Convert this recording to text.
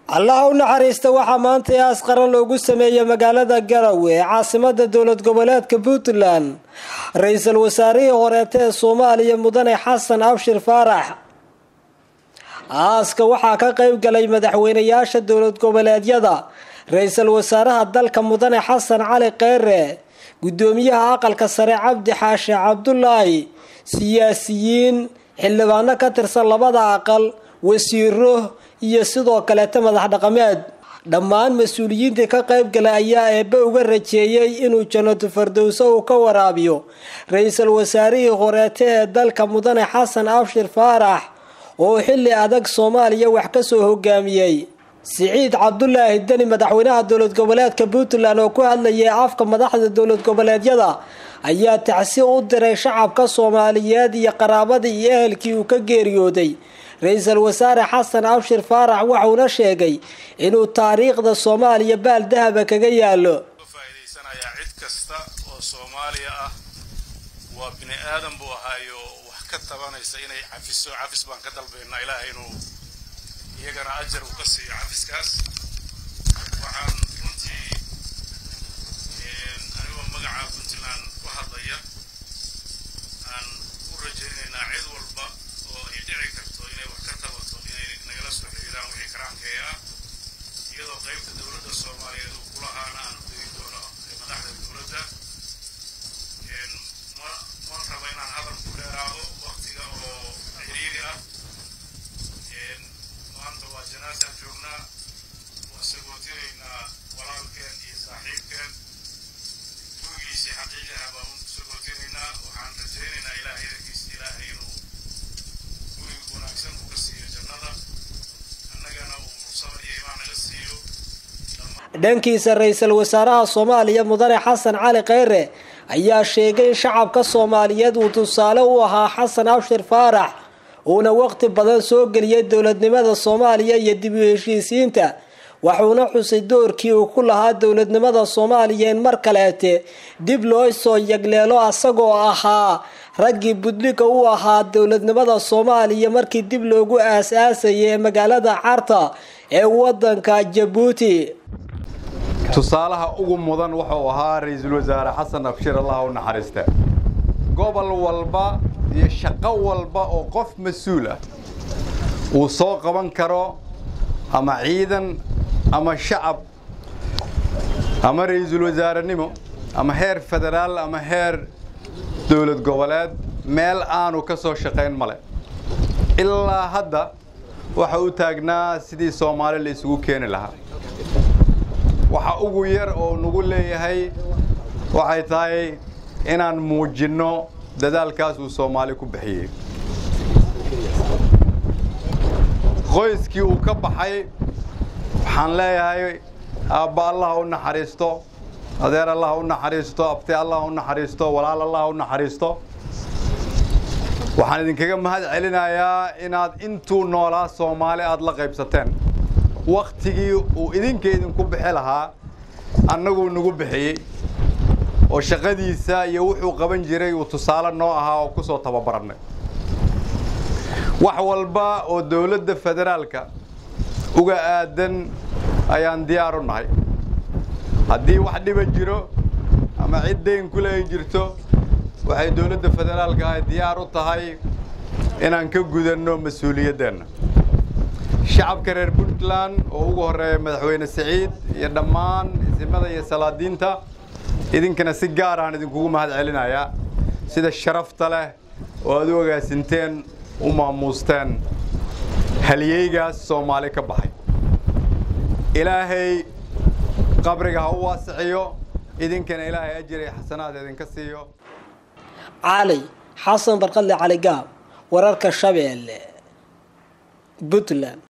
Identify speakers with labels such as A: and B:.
A: allah u naxariista waxaa maanta ee asqaran loogu sameeyey magaalada garowe ee caasimada dowlad goboleedka puntland ra-iisul wasaarihii horeeta ee soomaaliya mudane xasan abshir faarax aaska waxaa ka qeyb galay madaxweynayaasha dowlad goboleedyada ra-iisul wasaaraha dalka mudane xasan cali kheyre gudoomiyaha aqalka sare cabdi xaashe cabdulaahi siyaasiyiin xildhibaano ka tirsan labada aqal wasiiro iyo sidoo kaleeta madax dhaqameed dhammaan mas-uuliyiintii ka qeyb galay ayaa eebbe uga rajeeyey inuu janatu fardowso uu ka waraabiyo ra-iisul wasaarihii horeete ee dalka mudane xasan abshir faarax oo xilli adag soomaaliya wax kasoo hogaamiyey siciid cabdulaahi deni madaxweynaha dowlad goboleedka puntland oo ku hadlayay afka madaxda dowlad goboleedyada ayaa tacsi u diray shacabka soomaaliyeed iyo qaraabadii iyo ehelkii uu ka geeriyooday ra-iisul wasaare xasan abshir faarax wuxuuna sheegay inuu taariikhda soomaaliya baal dahaba kaga yaalo
B: faa'iidaysanayaa cid kasta oo soomaaliya ah waa bini aadan buu ahaayo wax ka tabanaysa inay cafiso cafis baan ka dalbaynaa ilaahay inuu iyagana ajar uu ka siiyo cafiskaas waxaan runtii anigoo magaca puntland ku hadlaya aan u rajaynaynaa cid walba oo ay dhici karto inay wax ka tabato inay nagala soo xiriiraan wixii karaankeeya ah iyadoo qaybta dowladda soomaaliyeed uu kulahaana aan udegi doono madaxda dowladda ma ma raba inaan hadal ku dheeraado waktiga oo xiriiri ah maanta waa janaasaan joognaa waa sagootinaynaa walaalkeen iyo saaxiibkeen gurigiisii xaqiiqaha baan u sagootinaynaa waxaan rajaynaynaa ilaahay idankiisa ilaahay inuu guriga wanaagsan uu ka siiyo jannada annagana uu sabar iyo imaan naga siiyo
A: dhankiisa ra-iisul wasaaraha soomaaliya mudane xasan cali kheyre ayaa sheegay in shacabka soomaaliyeed uu tusaale u ahaa xasan abshir faarax uuna waqti badan soo geliyay dowladnimada soomaaliya iyo dib u heshiisiinta wuxuuna xusay doorkii uu ku lahaa dowladnimada soomaaliya in mar kaleete dib loo soo yagleelo asagoo ahaa raggii budliga u ahaa dowladnimada soomaaliya markii dib loogu aas-aasayay ee magaalada carta ee wadanka jabuuti
C: tusaalaha ugu mudan wuxuu ahaa ra-iisul wasaare xasan abshir allah u naxariiste gobol walba iyo shaqo walba oo qof mas-uul ah uu soo qaban karo ama ciidan ama shacab ama ra-iisul wasaarenimo ama heer federaal ama heer dowlad goboleed meel aanu ka soo shaqayn male ilaa hadda waxa u taagnaa sidii soomaali la isugu keeni lahaa waxa ugu yar oo nagu leeyahay waxay tahay inaan muujinno dadaalkaas uu soomaali ku bixiyey qoyskii uu ka baxay waxaan leeyahay aabba allah u naxariisto adeer allah u naxariisto abti allah u naxariisto walaal allah u naxariisto waxaan idinkaga mahad celinayaa inaad intuu noolaa soomaali aada la qaybsateen wakhtigii uu idinka idinku bixi lahaa annaguu nagu bixiyey oo shaqadiisa iyo wuxuu qaban jiray uu tusaale noo ahaa oo ku soo tababarannay wax walba oo dowladda federaalka uga aadan ayaan diyaar u nahay haddii wax dhiba jiro ama cid dayn kule ay jirto waxay dowladda federaalka ahy diyaar u tahay inaan ka gudanno mas-uuliyaddeenna shacabka reer puntland oo ugu horreeya madaxweyne siciid iyo dhammaan isimada iyo salaadiinta idinkana si gaar ahaan idinkugu mahad celinayaa sida sharafta leh oo aad u ogaasinteen u maamuusteen halyeygaas soomaali ka baxay ilaahay qabriga ha u waasiciyo idinkana ilaahay ajir iyo xasanaad idinka siiyo
A: cali xasan barqadle cali gaab wararka shabeelle puntland